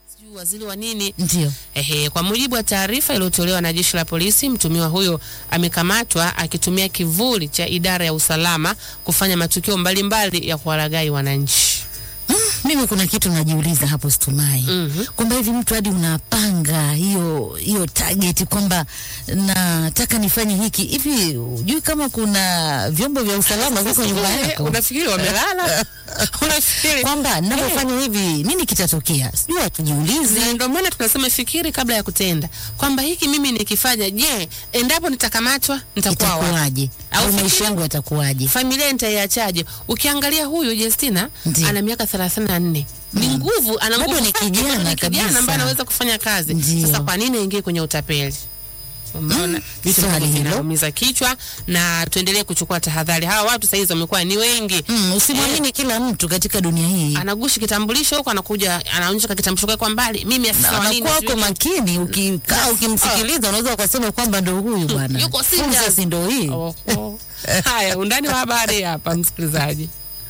sijui waziri wa nini. Ndio. Ehe, kwa mujibu wa taarifa iliyotolewa na jeshi la polisi, mtumiwa huyo amekamatwa akitumia kivuli cha idara ya usalama kufanya matukio mbalimbali ya kuwalaghai wananchi. Mimi kuna kitu najiuliza hapo Stumai, Mhm. kwamba hivi mtu hadi unapanga hiyo hiyo target kwamba nataka nifanye hiki hivi, hujui kama kuna vyombo vya usalama viko nyuma Eh, yako Unafikiri wamelala? Unafikiri kwamba ninavyofanya hivi nini kitatokea? Sijui hatujiulizi. Na ndio maana tunasema fikiri kabla ya kutenda, kwamba hiki mimi nikifanya, je, endapo nitakamatwa nitakuwa wapi? itakuwaje Au au maisha fikiri- yangu yatakuwaje? familia nitaiachaje? Ukiangalia huyu Justina Ndiyo. ana miaka 34 ni nguvu, ana Bado nguvu ni sana, kijana bado ni kijana kabisa. ambaye anaweza kufanya kazi. Ndiyo. Sasa kwa nini aingie kwenye utapeli? Umeona vitu swali ambavyo hilo. vinaumiza kichwa, na tuendelee kuchukua tahadhari. Hawa watu saizi wamekuwa ni wengi Mm, usimwamini kila mtu katika dunia hii. anagushi kitambulisho huko, anakuja anaonyesha kitambulisho kwake kwa mbali, mimi afisa Na wa nini, anakuwa uko sijui- makini, ukikaa ukimsikiliza unaweza ukasema kwamba ndo huyu bwana, Yuko Fursa serious. si ndo hii. Oho. Haya, undani wa habari hapa, msikilizaji.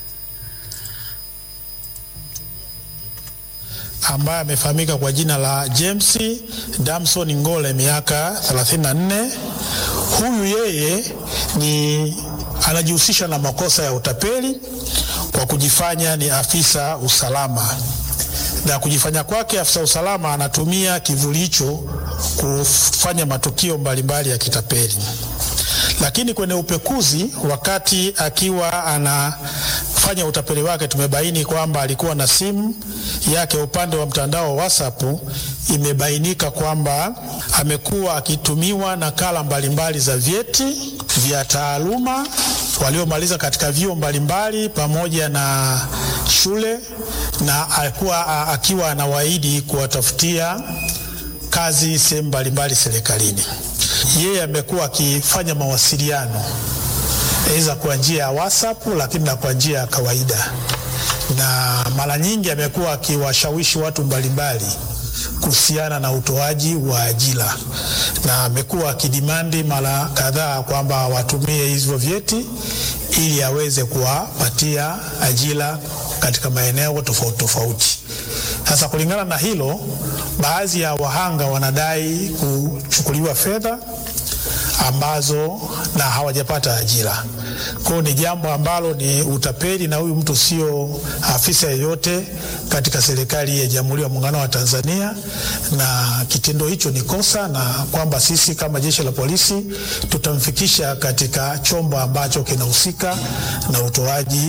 ambaye amefahamika kwa jina la James Damson Ngole miaka 34. Huyu yeye ni anajihusisha na makosa ya utapeli kwa kujifanya ni afisa usalama, na kujifanya kwake afisa usalama anatumia kivuli hicho kufanya matukio mbalimbali ya kitapeli lakini kwenye upekuzi, wakati akiwa anafanya utapeli wake, tumebaini kwamba alikuwa na simu yake upande wa mtandao wa WhatsApp. Imebainika kwamba amekuwa akitumiwa nakala mbalimbali za vyeti vya taaluma waliomaliza katika vyuo mbalimbali pamoja na shule, na alikuwa a- akiwa anawaahidi kuwatafutia kazi sehemu mbalimbali serikalini. Yeye amekuwa akifanya mawasiliano aidha kwa njia ya WhatsApp lakini na kwa njia ya kawaida, na mara nyingi amekuwa akiwashawishi watu mbalimbali kuhusiana na utoaji wa ajira, na amekuwa akidimandi mara kadhaa kwamba watumie hivyo vyeti ili aweze kuwapatia ajira katika maeneo tofauti tofauti. Sasa kulingana na hilo, baadhi ya wahanga wanadai kuchukuliwa fedha ambazo na hawajapata ajira. Kwa hiyo ni jambo ambalo ni utapeli, na huyu mtu sio afisa yeyote katika serikali ya Jamhuri ya Muungano wa Tanzania, na kitendo hicho ni kosa, na kwamba sisi kama jeshi la polisi tutamfikisha katika chombo ambacho kinahusika na utoaji